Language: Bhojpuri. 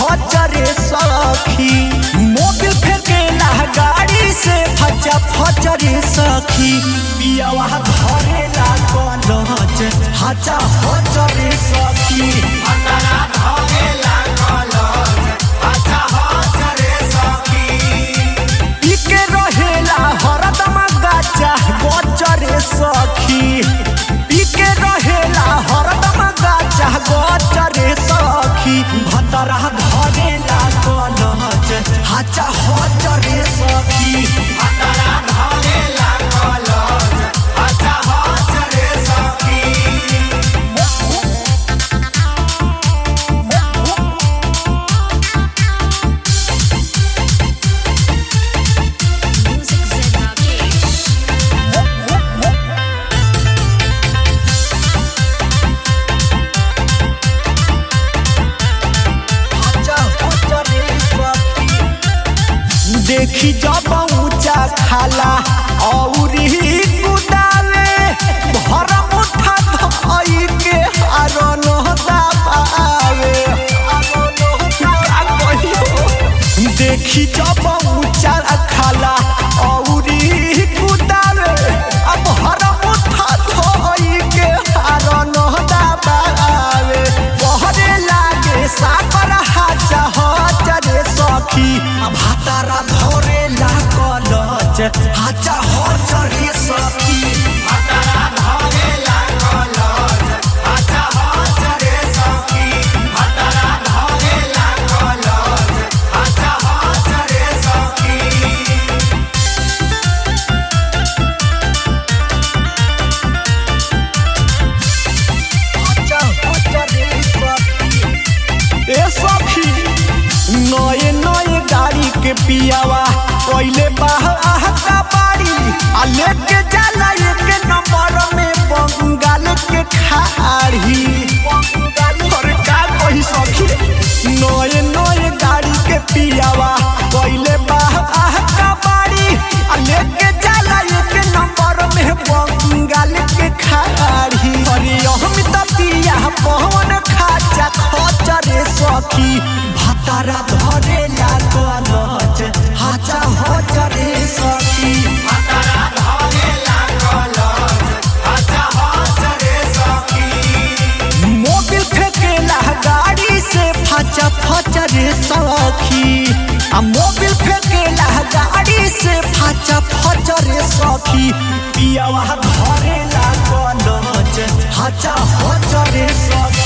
हजरे सखी मोबिल फेंकेला गाड़ी से फचा फचरे सखी पियावा धरेला कलच हचा हजरे सखी इके रहेला हरदम गाचा गोचरे सखी इके रहेला हरदम गाचा गोचरे सखी भतरा धरेला कलच हाचा हचरे सखी Music Zen Rakesh. हाचा हचरे सखी देखी जब ऊंचा खाला औरी कुदाले भर मुठा धई के आरो दाबावे देखी जब ऊंचा खाला औरी कुदाले अब हर मुठा धई के आरो दाबावे बहरे लागे साकर हाचा हचरे सखी अब हातारा धरे ला कलच हाचा हचरे सखी हाचा हचरे सखी ए सखी नए नए गाड़ी के पियावा पहले बाहर का बाड़ी आ लेके जाला एक नंबर में बंगाल के खाड़ी अरे का कही सखी नए नए गाड़ी के पियावा पहले बाहर का बाड़ी आ लेके जाला एक नंबर में बंगाल के खाड़ी अरे हम त पिया पवन खाचा खचरे सखी भातारा धरेला कलच हाचा हचरे सखी मोबिल फेंकेला गाड़ी से फचा फचरे सखी आ मोबिल फेंकेला गाड़ी से फचा फचरे सखी पियावा धरेला कलच हाचा हचरे सखी